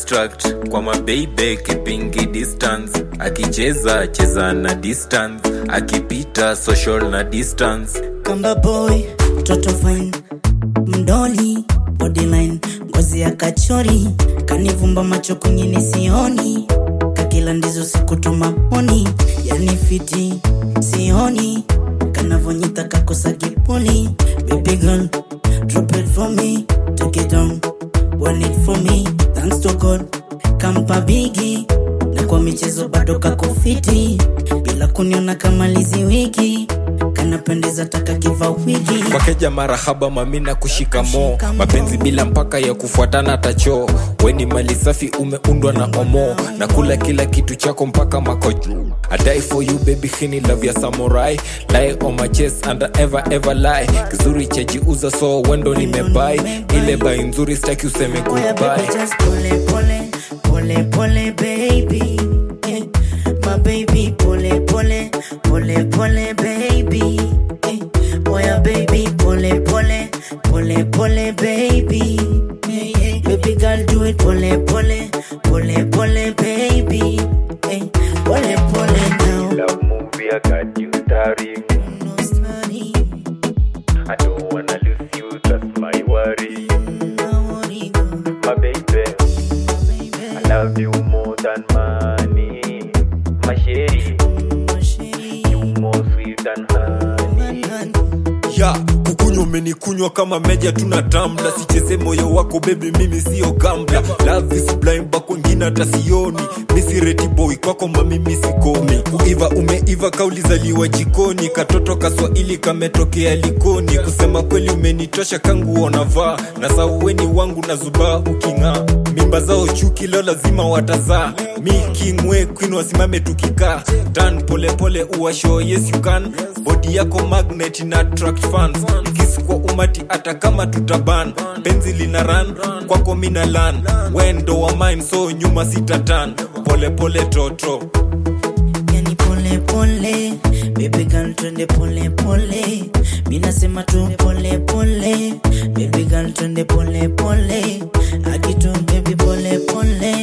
distract kwa mabeibe kipingi distance akicheza cheza na distance akipita social na distance kamba boy toto fine mdoli bodyline ngozi ya kachori kanivumba macho kwingine sioni kakila ndizo sikutuma moni yani fiti sioni kanavonyita kakosa kipoli baby girl drop it for me take it down want it for me thanks to god kampa bigi na kwa michezo bado kako fiti bila kuniona kama lizi wiki kanapendeza taka kiva wiki wakeja marahaba mamina kushika mo mapenzi bila mpaka ya kufuatana tacho weni mali safi umeundwa na omo na kula kila kitu chako mpaka makojo I die for you baby hini love ya samurai lie on my chest and I ever ever lie kizuri chajiuza so wendo nimebai ile bai nzuri staki useme Oya baby goodbye just pole pole pole pole baby eh. My baby pole pole pole pole baby eh. Oya baby pole pole pole pole baby eh, eh. Baby girl do it pole pole pole pole baby eh. Pole pole now love movie I got you starring No study, I don't wanna lose you that's my worry no worry, my baby baby. I love you more than money my shady My shady, you more sweet than honey ya kukunywa umenikunywa kama meja tuna tamla sicheze moyo wako bebi mimi siyo gambla love is blind bako ngine hata sioni misireti boy kwako mamimi sikomi kuiva umeiva kaulizaliwa jikoni katoto kaswahili kametokea likoni kusema kweli umenitosha kangu onavaa na sauweni wangu na zubaa uking'aa mimba zao chuki leo lazima watazaa mi kingwe queen wasimame tukikaa tan polepole uwasho yes you can bodi yako magnet na attract fans kisi kwa umati hata kama tutaban penzi lina ran kwako mina lan wendo wa mine so nyuma sitatan polepole toto yani pole pole baby girl twende pole pole mi nasema tu pole pole baby girl twende pole pole akitu baby pole pole